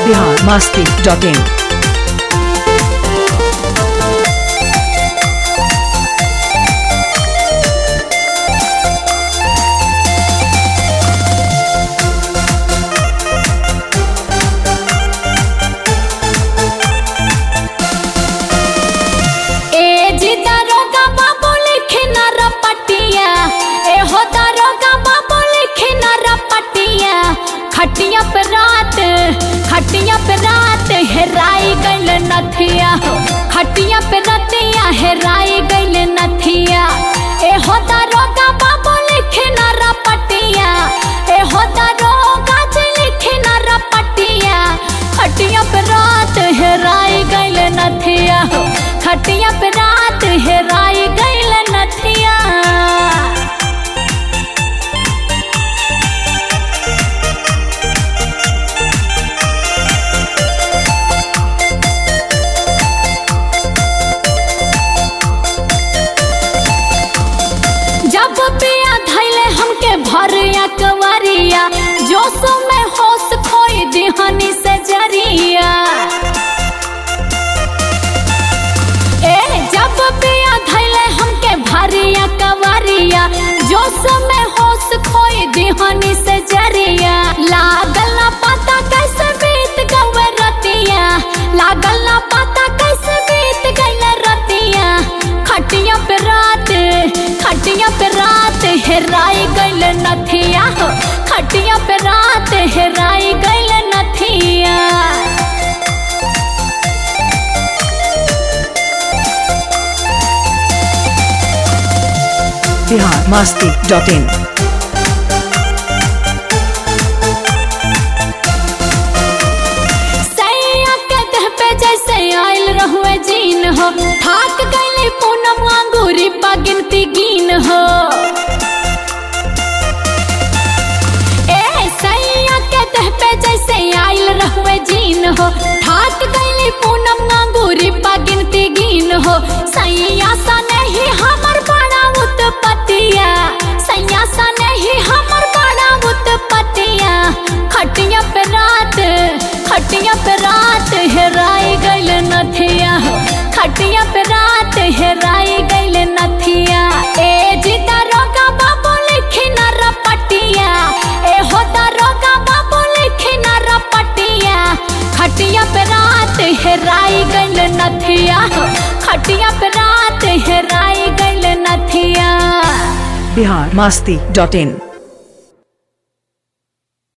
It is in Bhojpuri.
बिहार मस्ती डॉट इन ए जी दारोगा बाबू लिखे न रपटिया ए हो दारोगा बाबू लिखे न रपटिया खटिया पे रात खटिया पे रात हेराई गइल नथिया हो खटिया पे रतिया हेराई गइल नथिया ए हो दारोगा बाबू लिखे न रपटिया ए हो दारोगा जी लिखे न रपटिया खटिया पे रात हेराई गइल नथिया हो खटिया पे रात हेराई गइल नथिया जब पिया धैले हमके भरिया कवरिया जोश में होश खोई दिहनी से जरिया ए जब पिया धैले हमके भरिया कवरिया जोश में होश खोई दिहनी से जरिया लागल ना पता कैसे बीत गवे रतिया लागल ना पता कैसे बीत गइल रतिया खटिया पे रात खटिया पे रात हेराई गइल नथिया हो खटिया पे रात हेराई गइल नथिया बिहार मस्ती डॉट इन सैया के देह पे जैसे आयल रहुए जीन हो थाक गईली पूनम अंगूरी पा गिनती गिन हो ए सैया के देह पे जैसे आयल रहुए जीन हो थाक गईली पूनम अंगूरी पा गिनती गिन हो सैया सा नहीं हमर बड़ा उत्पतिया सैया सा नहीं हमर बड़ा उत्पतिया खटिया पे रात खटिया पे रात हेराई गइल नथिया हो खटिया पे रात हेराई गइल नथिया ए जी दारोगा बाबू लिखी न रपटिया ए हो दारोगा बाबू लिखी न रपटिया खटिया पे रात हेराई गइल नथिया हो खटिया पे रात हेराई गइल नथिया बिहार मस्ती डॉट इन